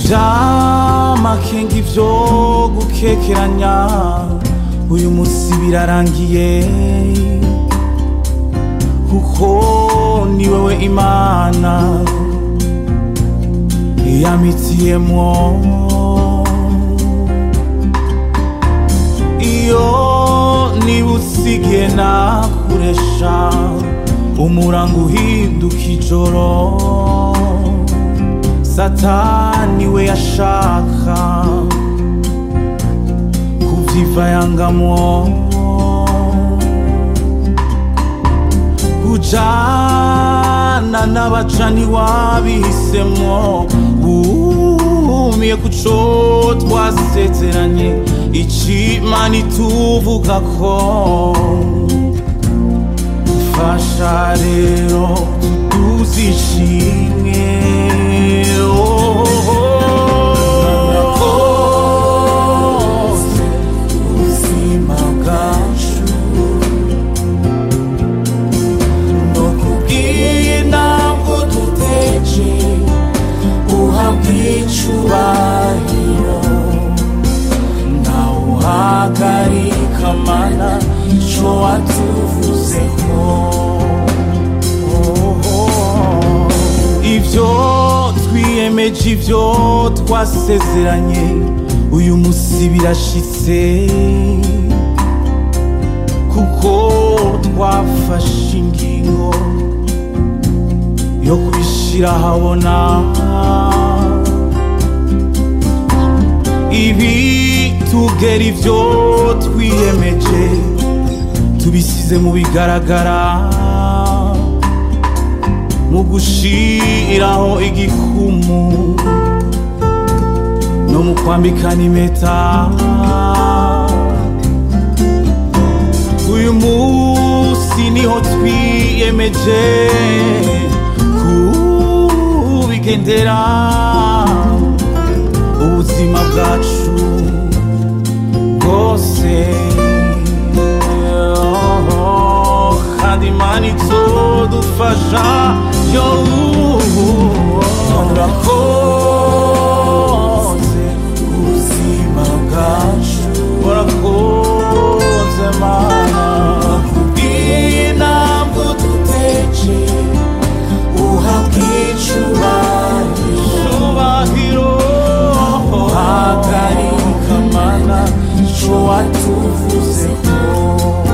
ivyamakenga ivyo gukekeranya uyu musi birarangiye kuko ni wewe imana yamitiyemwo iyo nibusigiye nakuresha umurango uhinduka ijoro satani we yashaka kuvyivayangamwo kujana n'abacani wabihisemwo wumiye kuco twasezeranye icimana ituvuga ko fasha rero tuzishimwe ubuzima bwacu no kubwiye ntabwo duteje uhabwa icubahiro nawe uhagarika mana ico watuvuzeho ivyo twiyemeje ivyo twasezeranye uyu musi birashitse kuko twafashe ingingo yo kubishira habona ibi tugera ivyo twiyemeje tubisize mu bigaragara mu gushiraho igikumu no mu kwambikana impeta uyu munsi niho twiyemeje kubigendera ubuzima bwacu bwose kandi imana izodufasha yo urakoze ubuzima bwacu urakoze mana kubwiye ntabwo duteje uhabwa icubahiro hagarika mana ico watuvuzeho